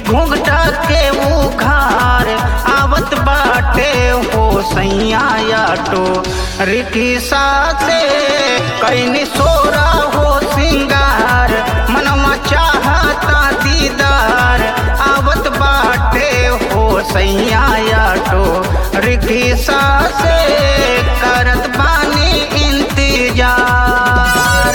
घूंघटा के उघार आवत बाटे हो सैया आटो रिकिसा से कैनी सोरा हो सिंगार मनवा चाहता दीदार आवत बाटे हो सैया आटो रिकिसा से करत बानी इंतजार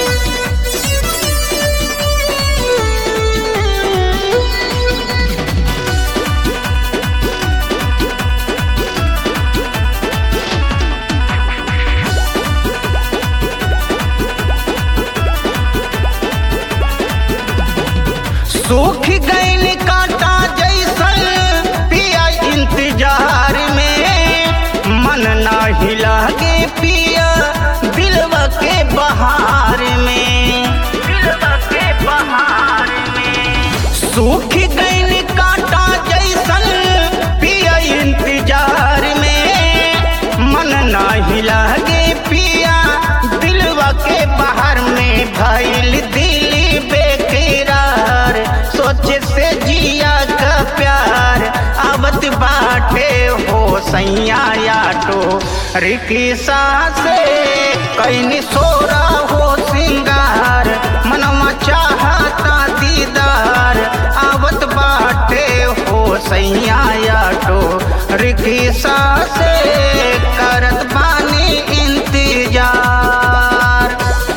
सूख गैल कांटा जैसन पिया इंतजार में मन नाही लागे पिया दिलवा के बहार में दिलवा के बहार में सूख गैल कांटा जैसन पिया इंतजार में मन नाही लागे पिया दिलवा के बाहर में भइल दिल बेकरार सोचे से जिया का प्यार आवत बाटे हो सैया आटो रिकिसा से कैनी सोरा हो सिंगार मनवा चाहता दीदार आवत बाटे हो सैया आटो रिकिसा से करत बानी इंतजार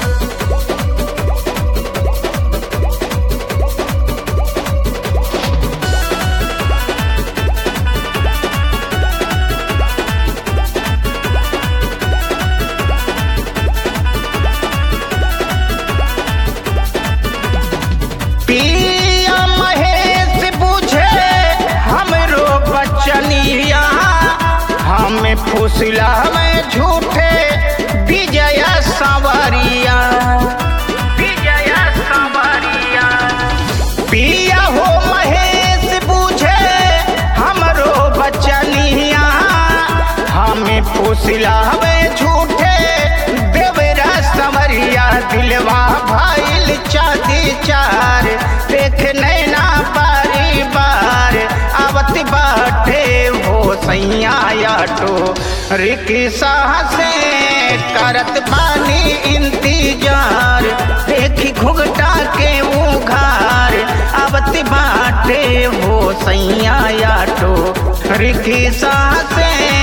पिया महेश बुझे हमरो बचनिया हमें फुसला में झूठे विजय सवरिया विजय सवरिया पिया हो महेश बुझे हमरो बचनिया हमें फुसला में झूठे देवरा सवरिया दिलवा भाईल चादी चार देख नैना बारी बार आवत बाटे हो सैया आटो रिकिसा से करत बानी इंतजार देखी घुघटा के उघार आवत बाटे हो सैया आटो रिकिसा से